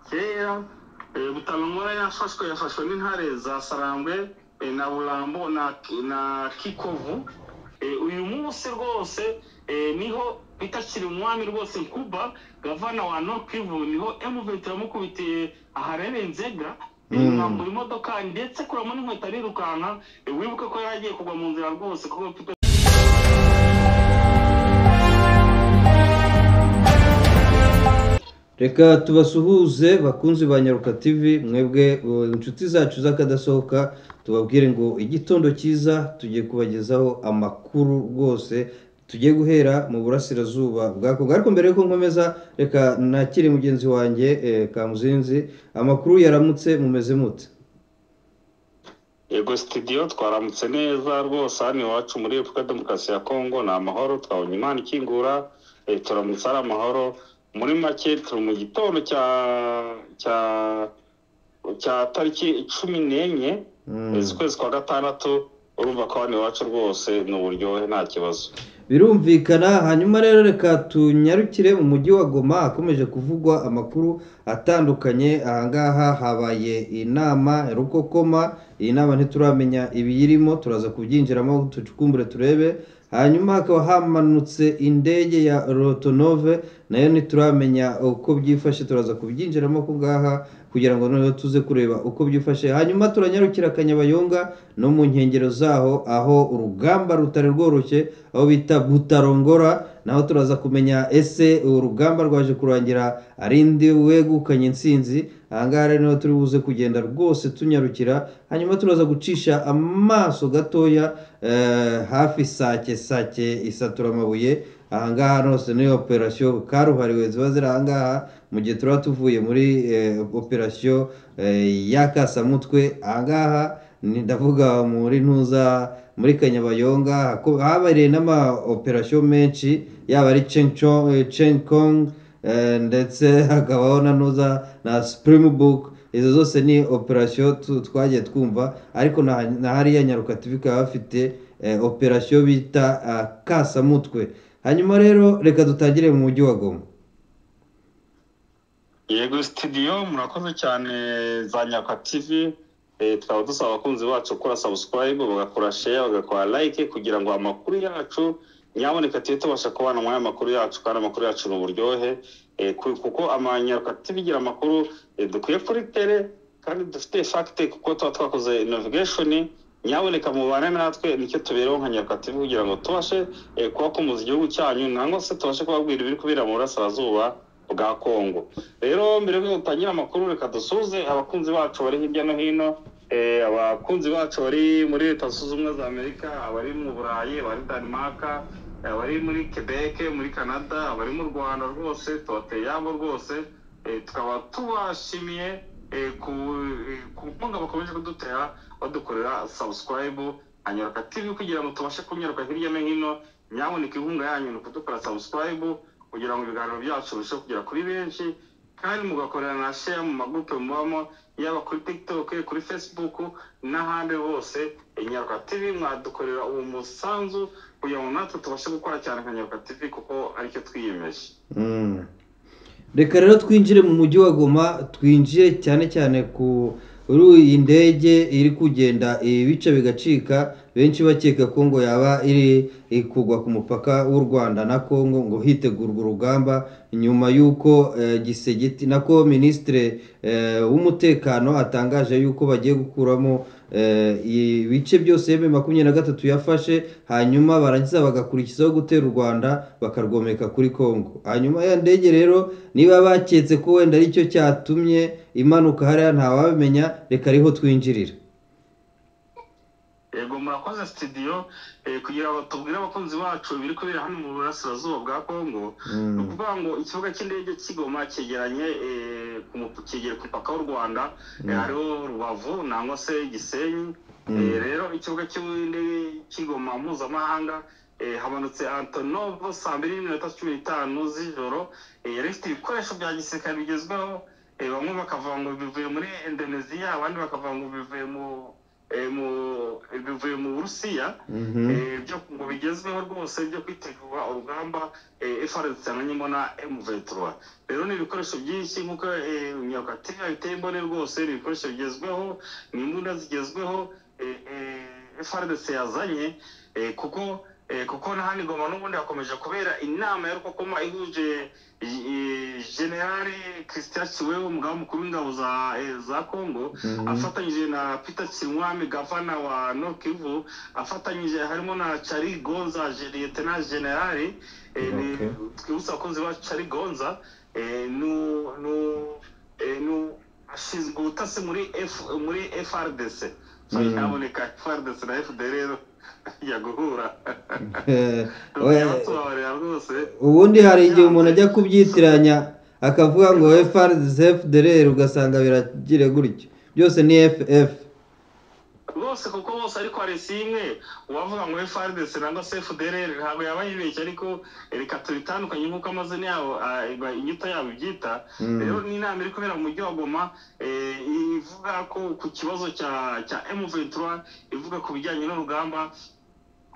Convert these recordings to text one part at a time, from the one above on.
kera butabinkora yafashwe yafashwe n'intare za sarambwe eh, na burambo na, na kikovu Eh, uyu munsi rwose eh, niho bitakiri umwami rwose nkuba gavana wa North Kivu niho M23 yamukubitiye aharere nzega inambu imodoka ndetse kuramo n'inkweto arirukanka Eh, wibuke ko yari agiye kugwa mu nzira rwose kuko mfite reka tubasuhuze bakunzi ba nyaruka tv mwebwe uh, inshuti zacu z'akadasohoka tubabwire ngo igitondo cyiza tugiye kubagezaho amakuru rwose tugiye guhera mu burasirazuba bwa kongo ariko mbere yuko nkomeza reka nakire mugenzi wanjye eh, kamuzinzi amakuru yaramutse mumeze mute yego sitidiyo twaramutse neza rwose hano iwacu muri repubulika demokarasi ya kongo ni amahoro twabonye imana ikingura eh, turamutse ari amahoro muri make turi mu gitondo cya cya cya tariki cumi n'enye Mm. eh, z'ukwezi kwa gatandatu urumva ko hano iwacu rwose ni uburyohe nta kibazo birumvikana hanyuma rero reka tunyarukire mu mujyi wa goma hakomeje kuvugwa amakuru atandukanye ahangaha habaye inama ya rukokoma iyi nama ntituramenya ibiyirimo turaza kubyinjiramo tucukumbure turebe hanyuma hakaba hamanutse indege ya rotonove nayo ntituramenya uko byifashe turaza kubyinjiramo ko ngaha kugira ngo noneho tuze kureba uko byifashe hanyuma turanyarukira kanyabayonga no mu nkengero zaho aho urugamba rutari rworoshye aho bita butarongora naho turaza kumenya ese urugamba rwaje kurangira ari ndi wegukanye intsinzi ahangaha rero niho turi buze kugenda rwose tunyarukira hanyuma turaza gucisha amaso gatoya eh, hafi sake sake isatura amabuye ahangaha hose ni operasiyo karuhariwe ziba ziri ahangaha mu gihe tuba tuvuye muri eh, operasiyo eh, y'akasamutwe ahangaha ni ndavuga muri ntuza muri kanyabayonga hako- habereye n'amaoperasiyo menshi yaba ari Chengcho- eh, chenkong eh, ndetse hakabaho na ntuza na springbok izo zose ni operasiyo tu- twagiye twumva ariko na na hariya nyaruka tv ikaba bafite eh, operasiyo bita ah, kasamutwe hanyuma rero reka dutangire mu mujyi wa goma yego sitidiyo murakoze cyane za nyaka tv Eh, tukaba dusaba abakunzi bacu gukora sabusikarayibu bagakora sheya bagakora layike kugira ngo amakuru yacu nyaboneka tujye tubasha kubana muri aya makuru yacu kandi amakuru yacu ni uburyohe Eh, ku- kuko amanyaruka tv igira amakuru eh, dukwiye kuri tere kandi dufite fagite kuko tuba twakoze inovigeshoni nyaboneka mubane natwe nicyo tubereho nka nyaruka tv kugira ngo tubashe eh, kubakomoza igihugu cyanyu nangwa se tubashe kubabwira ibiri kubera mu burasirazuba bwa kongo rero mbere y'uko dutangira amakuru reka dusuze abakunzi bacu bari hirya no hino eh, abakunzi bacu bari muri leta zunze ubumwe za amerika abari mu burayi abari denmark eh, abari muri quebec muri canada abari mu rwanda rwose tubateye yabo rwose eh, tukaba tubashimiye eh, ku eh, ku nkunga bakomeje kudutera badukorera subscribe anyaruka tv kugira ngo tubashe kunyaruka hirya no hino nyamuneka inkunga yanyu ni ukudukora subscribe kugira ngo ibiganiro byacu birusheho kugera kuri benshi kandi mugakorera na share mu magurupe mubamo yaba kuri tiktok kuri facebook n'ahandi hose inyaruka tv mwadukorera uwo musanzu kugira ngo natwe tubashe gukora cyane nka nyaruka tv kuko aricyo twiyemeje Mm. reka rero twinjire mu mujyi wa goma twinjire cyane cyane ku kuri iyi ndege iri kugenda ibice bigacika benshi bakeka ko ngo yaba iri iri kugwa ku mupaka w'u rwanda na kongo ngo hitegurwa urugamba nyuma y'uko eh, gisegeti nako minisitiri eh, w'umutekano atangaje yuko bagiye gukuramo eh, ibice byose yeme makumyabiri na gatatu yafashe hanyuma barangiza bagakurikizaho gutera u rwanda bakarwomeka kuri kongo hanyuma ya ndege rero niba baketse ko wenda aricyo cyatumye imanuka hariya ntawabimenya reka ariho twinjirira yego murakoze sitidiyo kugira ngo tubwire abakunzi bacu ibiri kubera hano mu burasirazuba bwa kongo Mm. ni ukuvuga ngo ikibuga cy'indege kigoma cyegeranye eh, ku mup- cyegera ku mupaka w'u rwanda eh, hariho rubavu nangwa se gisenyi Eh, Mm. rero ikibuga cy'indege kigoma mpuzamahanga eh, hamanutse antonovo saa mbiri n'iminota cumi n'itanu z'ijoro eh, yari ifite ibikoresho bya gisirikare bigezweho eh, bamwe bakavuga ngo bivuye muri indoneziya abandi bakavuga ngo bivuye mu eh, mu- bivuye mu burusiya Mhm. Eh, byo ngo bigezweho rwose byo kwitegura urugamba frc ananyemo na m23 rero ni ibikoresho byinshi nk'uko eh, nyakativi yabiteye imbone rwose ni ibikoresho bigezweho ni imbunda zigezweho frc yazanye eh, kuko eh, kuko na hano igoma n'ubundi hakomeje kubera inama ya rukokoma ihuje i- i- generali christian kiweho umugaba mukuru w'ingabo za- eh, za congo Mhm. afatanyije na peter kinwami gavana wa nokivu afatanyije harimo na cari gonza je- liyetena generali Eh, ni- Okay. twibutse abakunzi ba cari gonza eh, nu- nu- eh, nu- ashinzwe ubutasi muri F- muri frdc Mm. yaboneka frdc na fd rero ya guhura Eh, oya, yabatubabarira rwose ubundi hari igihe umuntu ajya kubyitiranya akavuga ngo FRZFDR ugasanga biragire gutyo byose ni FF bose kuko bose ariko hari si imwe uwavuga ngo FRDC nangwa se FDLR ntabwo yaba yibeshye ariko reka tubitandukanye nk'uko amazina yabo ah, iba- inyito yabo ibyita Mm. rero ni inama iri kubera mu mujyi wa Goma eh, ivuga ko ku kibazo cya cya M23 ivuga ku bijyanye n'urugamba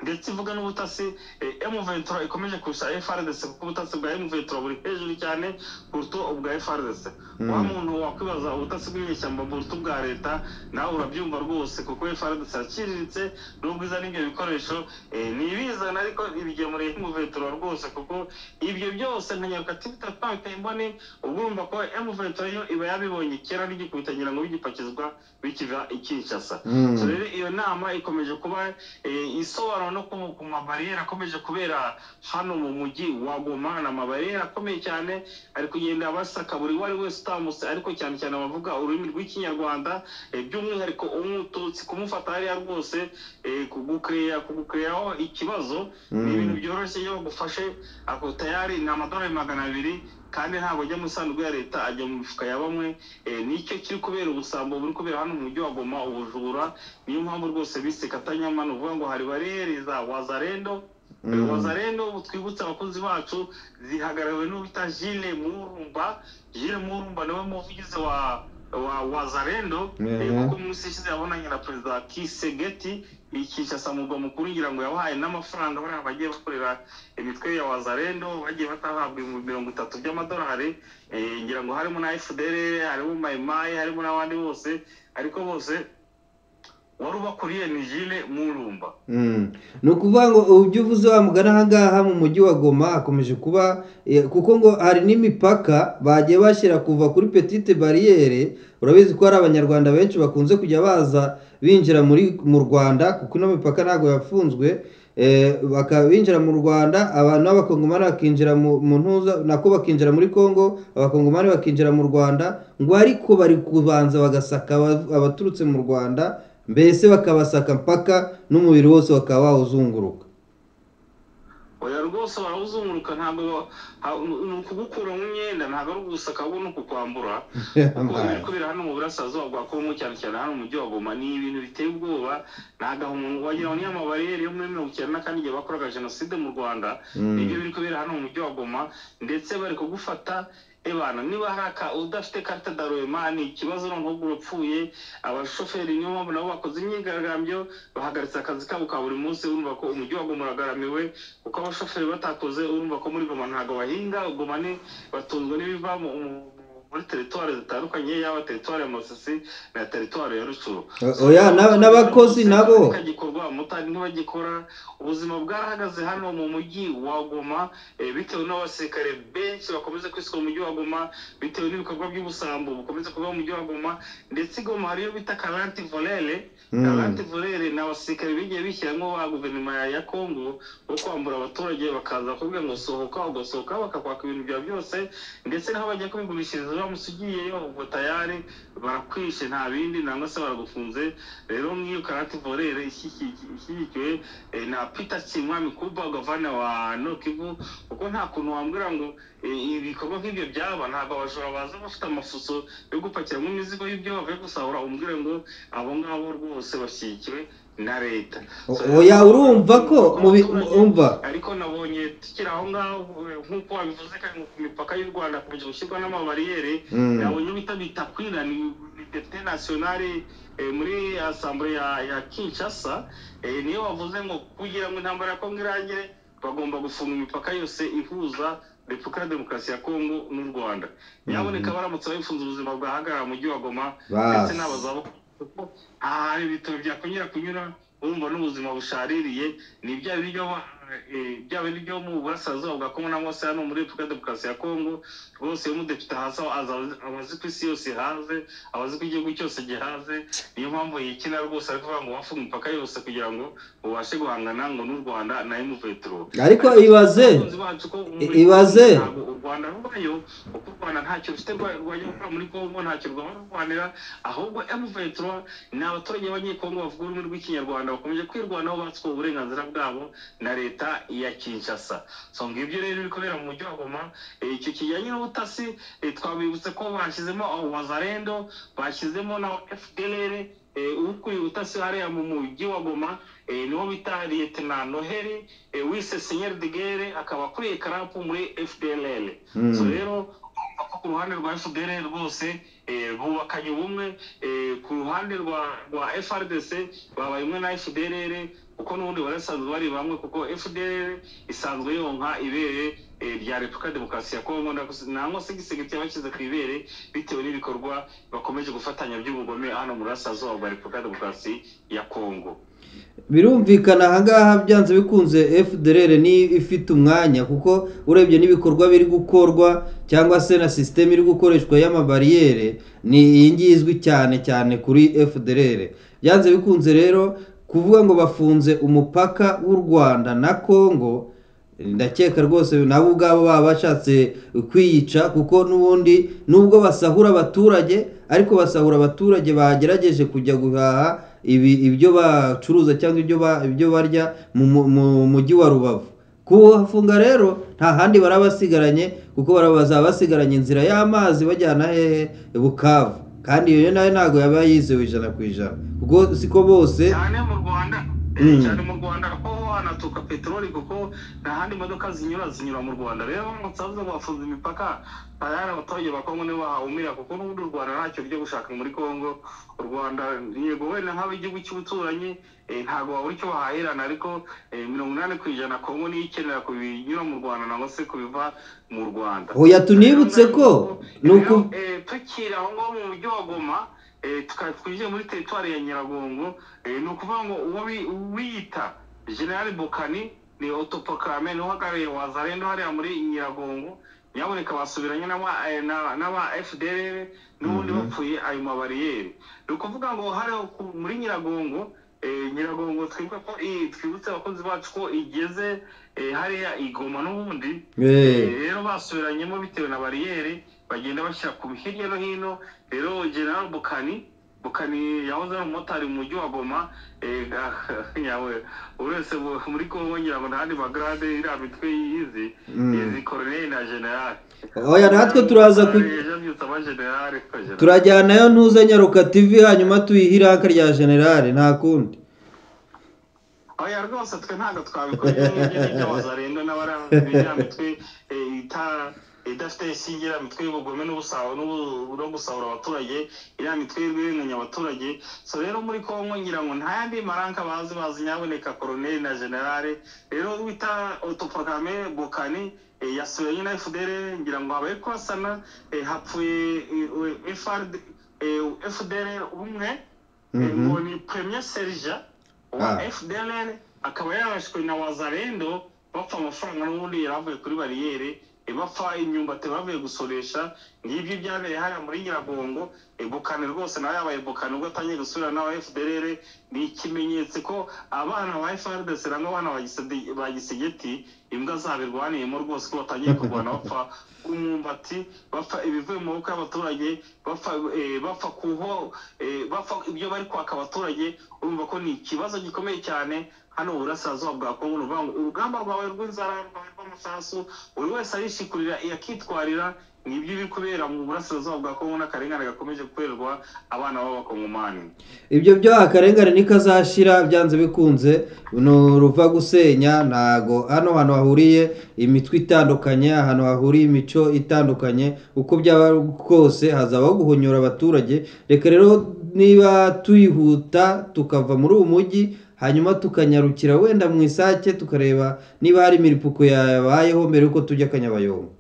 ndetse ivuga n'ubutasi eh, M23 ikomeje kurusha FRDC kuko ubutasi bwa M23 buri hejuru cyane kuruta ubwa FRDC Mm. wa muntu wakwibaza ubutasi bw'inyeshyamba buruta ubwa leta nawe urabyumva rwose kuko FRDC iraciriritse nubwo izana ibyo bikoresho eh, ntibizana ariko ibigemuriye M23 rwose kuko ibyo byose nka nyakativi twabiteye imboni uba urumva ko M23 yo iba yabibonye kera n'igikubitangira ngo bigipakizwa bikiva i Kinshasa Mm. So rero iyo nama ikomeje kuba eh, isobanura no ku- ku mabariyeri akomeje kubera hano mu mujyi wa Goma ni amabariyeri akomeye cyane ari kugenda basaka buri uwo ari wese utamutse ariko cyane cyane abavuga ururimi rw'ikinyarwanda eh, by'umwihariko umututsi kumufata hariya rwose eh, kugukeya kugukeyaho ikibazo ni Mm. ibintu byoroshye iyo bagufashe ako tayari ni amadolari magana abiri kandi ntabwo ajya mu isanduku ya leta ajya mu mifuka ya bamwe eh, nicyo kiri kubera ubusambo buri kubera hano mu mujyi wa goma ubujura niyo mpamvu rwose bise katanyama ni ukuvuga ngo hari bariyeri za wazarendo Mm. wazarendo ubu twibutse abakunzi bacu zihagarariwe n'uwita jile murumba jile murumba niwe muvugizi wa wa wazarendo eh, Mhm. kuko mu minsi ishize yabonanye na perezida kisegeti ikishasa mugwa mukuru ngira ngo yabahaye n'amafaranga bariya bagiye bakorera imitwe ya wazarendo bagiye batahabwa ibihumbi mirongo itatu by'amadolari eh, ngira ngo harimo na fdr harimo mayimayi harimo n'abandi bose ariko bose wari ubakuriye ni jile murumba Mm. ni ukuvuga ngo ibyo uvuze wamugana ahangaha mu mujyi wa goma hakomeje kuba eh, kuko ngo hari n'imipaka bagiye bashyira kuva kuri petite bariyere urabizi ko hari abanyarwanda benshi bakunze kujya baza binjira muri mu rwanda kuko ino mipaka ntabwo yafunzwe eh, bakaba binjira mu rwanda abantu b'abakongomani bakinjira mu mu ntuza nako bakinjira muri congo abakongomani bakinjira mu rwanda ngo ariko bari kubanza bagasaka aba- abaturutse mu rwanda mbese bakabasaka mpaka n'umubiri wose bakaba wawuzunguruka oya rwose barawuzunguruka ntabwo ba- ha- ni ukugukura mu myenda ntabwo ari ugusaka ahubwo ni ukukwambura kuko ibiri kubera hano mu burasirazuba bwa kongo cyane cyane hano mu mujyi wa goma ni ibintu biteye ubwoba ni agahungu wagira ngo niyo amabariyeri yo muri mirongo icyenda na kane igihe bakoraga jenoside mu rwanda Mm. nibyo biri kubera hano mu mujyi wa goma ndetse bari kugufata ebana niba hari aka udafite karita daroyema ni ikibazo noneho ubwo urapfuye abashoferi niyo mpamvu nabo bakoze imyigaragambyo bahagaritse akazi kabo ka buri munsi urumva ko umujyi wa goma uragaramiwe kuko abashoferi batakoze urumva ko muri goma ntabwo bahinga goma ni batunzwe n'ibiva mu- mu- muri teritwari zitandukanye yaba teritwari ya masisi na teritwari ya rucuru O- oya na- n'abakozi nabo gikorwa mutari ntibagikora ubuzima bwarahagaze hano mu mujyi wa Goma eh, bitewe n'abasirikare benshi bakomeza kwisuka mu mujyi wa Goma bitewe n'ibikorwa by'ubusambo bukomeza kuba mu mujyi wa Goma ndetse i Goma hariyo bita karanti volere Mm. karanti volere ni abasirikare bigiye bishyiramo ba guverinoma ya- ya Congo bo kwambura abaturage bakaza bakubwira ngo sohoka ugasohoka bakakwaka ibintu byawe byose ndetse n'aho bajya kubigurishiriza uramutse ugiyeyo ubwo tayari barakwishe nta bindi nangwa se baragufunze rero nk'iyo karate volere ishyigikiwe eh, na peter kimwami kuba gavana wa nokivu kuko nta kuntu wambwira ngo eh, ibikorwa nk'ibyo byaba ntabwo abajura baza bafite amafuso yo gupakiramo imizigo y'ibyo bavuye gusahura umbwire ngo abo ngabo rwose bashyigikiwe na leta O- oya urumva ko mu bi- mu- umva ariko nabonye tukiri aho ngaho eh, nk'uko wabivuze kandi ku mipaka y'u rwanda hakomeje gushyirwa n'amabariyeri Mm. yabonye bita bita kwira ni ni depite nasiyonari eh, muri asambure ya, ya kinshasa eh, niyo bavuze ngo kugira ngo intambara ya kongo irangire bagomba gufunga imipaka yose ihuza repubulika ya demokarasi ya kongo n'u rwanda nyaboneka baramutse babifunze ubuzima bwahagarara mu mujyi wa goma ndetse Basi. n'abazabukuru kuko aha hari ibitaro byakongera kunyura urumva n'ubuzima bushaririye ni bya biryo ba- eh, bya biryo mu burasirazuba bwa kongo cyangwa se hano muri repubulika ya demokarasi ya kongo rwose iyo umudepite haza aza- abazi ko isi yose ihaze abazi ko igihugu cyose gihaze niyo mpamvu yikina rwose ari kuvuga ngo wafunga imipaka yose kugira ngo ubashe guhangana ngo n'u rwanda na emuvetero ariko ibaze I- ibaze. u rwanda rubayo kuko u rwanda ntacyo rufite rwa- rwajya gukora muri kongo ntacyo rwaba rurwanira ahubwo emuvetero ni abaturage b'abanyekongo bavuga ururimi rw'ikinyarwanda bakomeje kwirwanaho batsuka uburenganzira bwabo na leta ya kinshasa so ngibyo rero bikorera mu mujyi wa goma Eh, icyo kijyanye n'ubutasi eh, twabibutse ko bashyizemo abo bazarendo bashyizemo na fdr ukuriye ubutasi hariya mu mujyi wa goma eh, niwo bita liyetena noheli eh, wise senyeri de guerre akaba akuriye karapu muri fdr Mm. so rero urumva ko ku ruhande rwa fdr rwose eh, bubakanye ubumwe eh, ku ruhande rwa rwa frdc babaye umwe na fdr kuko n'ubundi bari basanzwe bari bamwe kuko fdr isanzwe yonka ibere eh, rya repubulika ya demokarasi ya kongo na- nangwa se igisegitura bashyize ku ibere bitewe n'ibikorwa bakomeje gufatanya by'ubugome hano mu burasirazuba bwa repubulika ya demokarasi ya kongo birumvikana ahangaha byanze bikunze fdr ni ifite umwanya kuko urebye n'ibikorwa biri gukorwa cyangwa se na sisiteme iri gukoreshwa y'amabariyeri ni iyi ngiyi izwi cyane cyane kuri fdr byanze bikunze rero kuvuga ngo bafunze umupaka w'u rwanda na kongo ndakeka rwose nabo ubwabo baba bashatse kwiyica kuko n'ubundi nubwo basahura abaturage ariko basahura abaturage bagerageje kujya guhaha ibi ibyo bacuruza cyangwa ibyo ba- ibyo barya mu mu- mu mujyi wa rubavu kuhafunga rero nta handi baraba basigaranye kuko baraba bazaba basigaranye inzira y'amazi bajyana hehe bukavu kandi iyo nayo ntabwo yaba yizewe ijana ku ijana kuko siko bose cyane mu rwanda Mm. cyane mu rwanda ko hanatuka peteroli kuko nta handi modoka zinyura zinyura mu rwanda rero baramutse bavuze ngo bafunze imipaka tayari abaturage ba kongo nibo bahahumira kuko n'ubundi u rwanda ntacyo rujya gushaka muri kongo u rwanda yego wenda nk'aba igihugu cy'ubuturanyi eh, ntabwo wabura icyo bahahirana ariko eh, mirongo inani ku ijana kongo niyo ikenera ku binyura mu rwanda nangwa se ku biva mu rwanda hoya tunibutse ko ni Rero, uku eh, tukiri aho ngaho mu mujyi wa goma eh, tukaba twinjiye muri teritwari ya nyiragongo eh, ni ukuvuga ngo uwo bi- wiyita generali bokani ni otopokarame ni uhagarariye wazarendo hariya muri nyiragongo nyaboneka basubiranye n'aba- eh, na- n'aba fdr n'ubundi Mhm. bapfuye ayo mabariyeri ni ukuvuga ngo hariya ku- muri nyiragongo eh, nyiragongo twibuka ko i- twibutse abakozi bacu ko igeze eh, hariya igoma n'ubundi Eh. Eh, rero basubiranyemo bitewe na bariyeri bagenda bashyira ku hirya no hino rero general bukani bukani yahoze ari umumotari mu mujyi wa goma eh, nyawe buri wese mu- muri kongo ngira ngo ntahandi magarade iriya mitwe yizi Mm. izi koroneri na generali Oya, natwe turaza ku- yabyutse amagenerali ko generali. turajyanayo ntuze nyaruka tv hanyuma tuyihe iraka rya generale nta kundi oya rwose twe ntabwo twabikora n'abazarenda n'abaramitwe idafite isingi iriya mitwe y'ubugome n'ubusaho n'ubu- no gusahura abaturage iriya mitwe y'urwirenganya abaturage so rero muri kongo ngira ngo nta yandi maranka bazi bazi nyaboneka koroneri na generale rero wita otoprokame bokani eh, yasuye nyine fdr ngira ngo habaye kurasana eh, hapfuye eh, FRD, eh, fdr umwe eh, Mhm. ngo ni premier serija wa Ah. fdr akaba yarashwe na wazarendo bapfa amafaranga n'ubundi yari avuye kuri bariyeri eh, bapfa imyumbati bavuye gusoresha ngibyo byabereye hariya muri nyiragongo eh, bukane rwose nawe yabaye bukane ubwo atangiye gusubira n'aba fdr ni ikimenyetso ko abana ba frdc nangwa abana ba Gisedi- ba gisegeti imbwa zabirwaniyemo rwose ko batangiye kurwana bapfa umwumbati bapfa ibivuye mu maboko y'abaturage bapfa eh, bapfa ku ho eh, bapfa ibyo bari kwaka abaturage urumva ko ni ikibazo gikomeye cyane hano mu burasirazuba bwa kongo ni ukuvuga ngo urugamba rwawe rw'inzara rwawe rw'amasasu buri wese arishikurira yakitwarira nibyo biri kubera mu burasirazuba bwa kongo n'akarengane gakomeje gukorerwa abana b'abakongomani ibyo byo akarengane nikazashira byanze bikunze ni uruva gusenya ntago hano hantu hahuriye imitwe itandukanye ahantu hahuriye imico itandukanye uko byaba kose hazabaho guhonyora abaturage reka rero niba tuyihuta tukava muri uwo mujyi hanyuma tukanyarukira wenda mu isake tukareba niba hari imiripuko yabayeho mbere yuko tujya akanyabayonga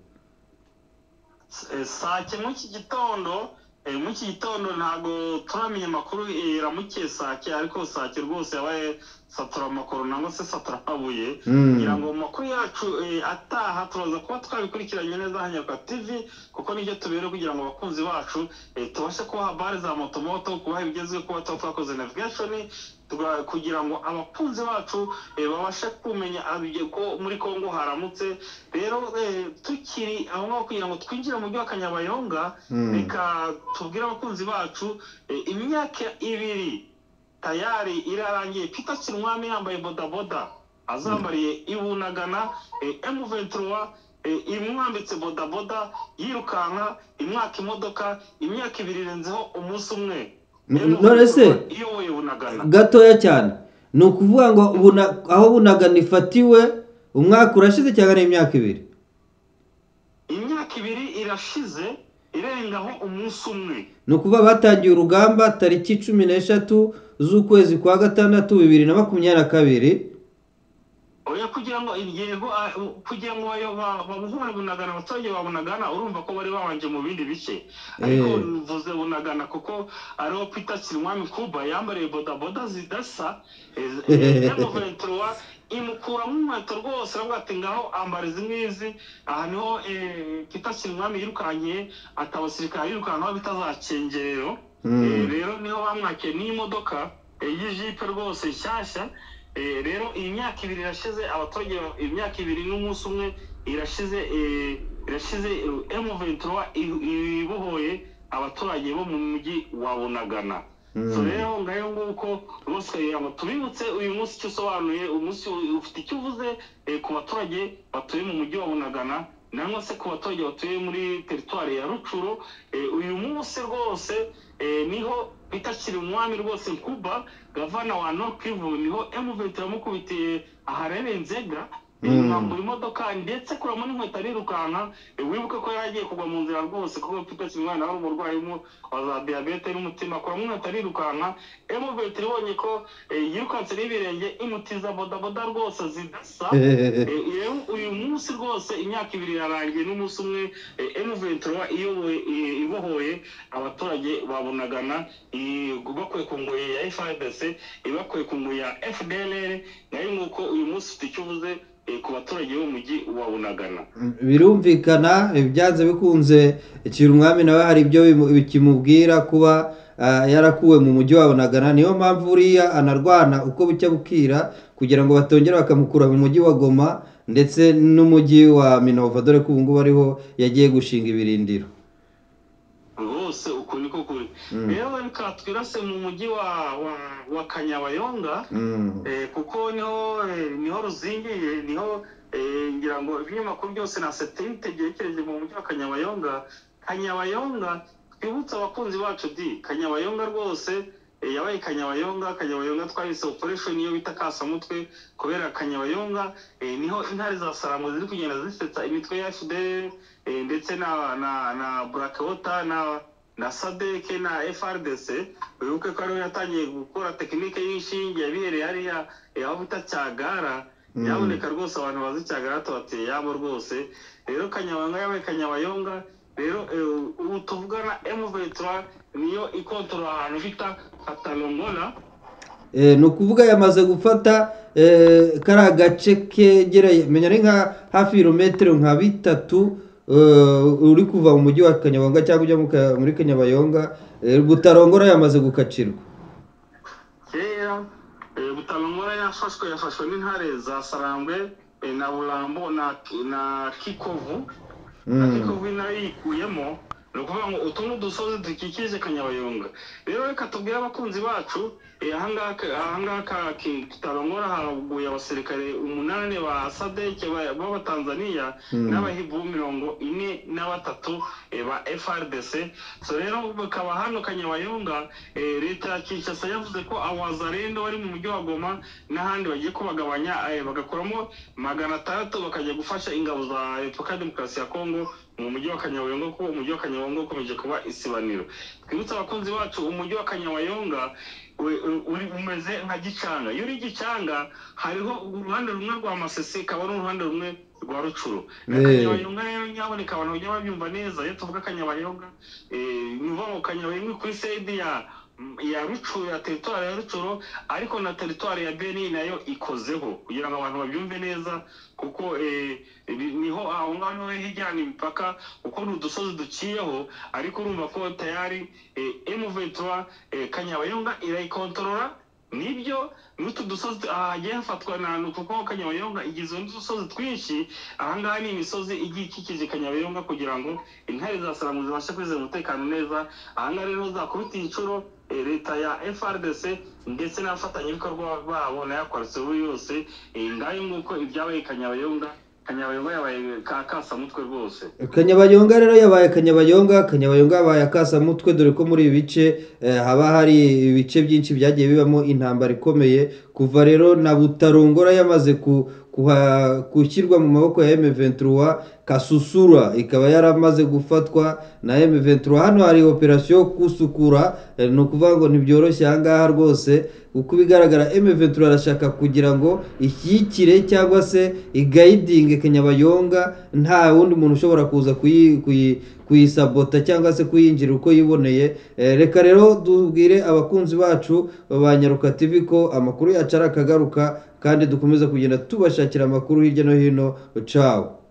sake muri iki gitondo eh, muri iki gitondo ntabwo turamenya amakuru iramukiye sake ariko sake rwose yabaye satura amakuru nangwa se satura amabuye Mm. kugira ngo amakuru yacu eh, ataha turaza kuba twabikurikiranye neza hano kwa tv kuko nibyo tubere kugira ngo abakunzi bacu eh, tubashe kubaha bare za motomoto kubaha ibigezweho kuba tuba twakoze navigation tuga- kugira ngo abakunzi bacu eh, babashe kumenya abige- ko muri congo haramutse rero eh, tukiri aho ngaho kugira ngo twinjire mu mujyi wa kanyabayonga Mm. reka tubwire abakunzi bacu eh, imyaka ibiri tayari irarangiye peter kinwami yambaye bodaboda azambariye ibunagana eh, m23 eh, imwambitse bodaboda yirukanka imwaka imodoka imyaka ibiri irenzeho umunsi umwe N- none se- M23 iyoboye bunagana gatoya cyane ni ukuvuga ngo buna- aho bunagana ifatiwe umwaka urashize cyangwa ni imyaka ibiri imyaka ibiri irashize irengaho umunsi umwe ni ukuvuga batangiye urugamba tariki cumi n'eshatu z'ukwezi kwa gatandatu bibiri na makumyabiri na kabiri oya kugira ngo intego ah, u- kugira ngo bayo- ba- babohore bunagana abaturage ba bunagana urumva ko bari babanje mu bindi bice ariko Eh. mvuze bunagana kuko ariho peter kinwami kuba yambariye bodaboda zidasa yamuventura imukuramo inkweto rwose aravuga ati ngaho ambara izi ngizi aha niho eh, peter kinwami yirukankiye ati abasirikare yirukankaho bitazacengerero Mm. Eh, rero niho bamwakiye n'imodoka eh, y'ijipe rwose nshyashya Eh, rero iyi myaka ibiri irashize abaturage ba- imyaka ibiri n'umunsi umwe irashize eh, irashize m ventura ibohoye abaturage bo mu mujyi wa bunagana so Mm. rero ngayo nguko rwose kugira ngo tubibutse uyu munsi icyo usobanuye uyu munsi ufite icyo uvuze eh, ku baturage batuye mu mujyi wa bunagana nangwa se ku baturage batuye muri teritwari ya rucuru Eh, uyu munsi rwose eh, niho itakiri umwami rwose kuba gavana wa North Kivu niho M23 yamukubitiye aharereye Nzega eh, Mm. mwambura imodoka ndetse kuramo n'inkweto arirukanka eh, wibuke ko yari agiye kugwa mu nzira rwose kuko Peter umwana wari umurwayi umwe wa za diyabete n'umutima kuramo inkweto arirukanka M23 ibonye ko eh, yirukanse n'ibirenge imutiza bodaboda rwose zidasa Eh, rero uyu munsi rwose imyaka ibiri yarangiye n'umunsi umwe emuventura iyoboye i- ibohoye abaturage babunagana bakuye ku ngoyi ya frdc ibakuye ku ngoyi ya fdlr nayo nguko uyu munsi ufite icyo uvuze eh, ku baturage b'umujyi wa bunagana birumvikana byanze bikunze ikintu umwami nawe hari ibyo bimu- bikimubwira kuba ah, yarakuwe mu mujyi wa bunagana niyo mpamvu uriya anarwana uko bucya bukira kugira ngo batongere bakamukura mu mujyi wa goma ndetse n'umujyi wa minova dore ko ubu ngubu ariho yagiye gushinga ibirindiro rwose uku niko kuri rero reka twirase mu mujyi wa wa- wa kanyabayonga Mm. Eh, kuko niho eh, niho ruzingiye niho eh, ngira ngo ibinyamakuru byose na satelite byerekeje mu mujyi wa kanyabayonga kanyabayonga twibutse abakunzi bacu di kanyabayonga rwose eh, yabaye kanyabayonga kanyabayonga twahise operation iyo bita kasamutwe kubera kanyabayonga eh, niho intare za sarambo ziri kugenda zisetsa imitwe ya fdr eh, ndetse na na na burakewota na na sadeke na frdc wibuke ko ariho yatangiye gukora tekinike y'inshinge yabihereye hariya eh, aho bita cyagara Mm. yaboneka rwose abantu bazi cyagara tubateye yabo rwose rero kanyabanga yabaye kanyabayonga rero eh, ubu tuvugana emuventura niyo ikontorora ahantu bita katalongola Eh, ni ukuvuga yamaze gufata eh, kariya gace kegereye menya ari nka hafi ibirometero nka bitatu eh, uri kuva mu mujyi wa kanyabonga cyangwa ujya mu ka- muri kanyabayonga eh, butarongora yamaze gukacirwa kera eh, butalongora yafashwe yafashwe n'intare za sarambwe eh, na burambo na, na kikovu ariko Mm. wino yikuyemo ni ukuvuga ngo utu ni udusozi dukikije kanyabayonga rero reka tubwire abakunzi bacu eh, ahangaha ka- ahangaha ka- ki- kitarongora haguye abasirikare umunani ba sadeke ba- b'abatanzaniya Mm. n'abahibu mirongo ine na batatu eh, ba frdc so rero bakaba hano kanyabayonga eh, leta ya kinshasa yavuze ko abazarendo bari mu mujyi wa goma n'ahandi bagiye kubagabanya eh, bagakuramo magana atandatu bakajya gufasha ingabo za repubulika ya demokarasi ya kongo mu mujyi wa kanyabayonga kuko umujyi wa kanyabayonga ukomeje kuba isibaniro twibutse abakunzi bacu umujyi wa kanyabayonga we- u- uri umeze nka gicanga iyo uri gicanga hariho uruhande rumwe rwa masese ikaba n'uruhande rumwe rwa rucuru Eh. kanyabayonga rero nyaboneka abantu bajya babyumva neza iyo tuvuga kanyabayonga eh, ni ukuvuga ngo kanyabayonga kuri side ya ya rucuru ya teritwari ya rucuru ariko na teritwari ya beni nayo ikozeho kugira ngo abantu babyumve neza kuko eh, ni- niho aho ngaho niho hijyana imipaka kuko ni udusozi duciyeho ariko urumva ko tayari emu ventura kanyabayonga irayikontorora nibyo n'utu dusozi aha hagiye hafatwa nahantu kuko kanyabayonga igizwe n'udusozi twinshi aha ngaha ni imisozi igiye ikikije kanyabayonga kugira ngo intare za salamu zibashe kwizera umutekano neza aha ngaha rero zakubita inshuro eh, leta ya frdc ndetse n'abafatanyabikorwa babo nayo akwarutse buri yose eh, ngayo nguko ibyabaye i kanyabayonga kanyabayonga yabaye ka kasamutwe rwose kanyabayonga rero yabaye kanyabayonga kanyabayonga yabaye akasamutwe dore ko muri ibi bice eh, haba hari ibice byinshi byagiye bibamo intambara ikomeye kuva rero na butarongora yamaze ku- kuha- gushyirwa mu maboko ya M23 kasusura ikaba yaramaze gufatwa na M23 hano hari operasiyo yo kusukura eh, ni ukuvuga ngo ntibyoroshye aha ngaha rwose uko bigaragara M23 arashaka kugira ngo ishyikire cyangwa se igayidinge Kanyabayonga nta wundi muntu ushobora kuza kuyi- kuyi- kuyisabota cyangwa se kuyinjira uko yiboneye Eh, reka rero tubwire abakunzi bacu ba Nyaruka TV ko amakuru yacu arakagaruka kandi dukomeza kugenda tubashakira amakuru hirya no hino cawo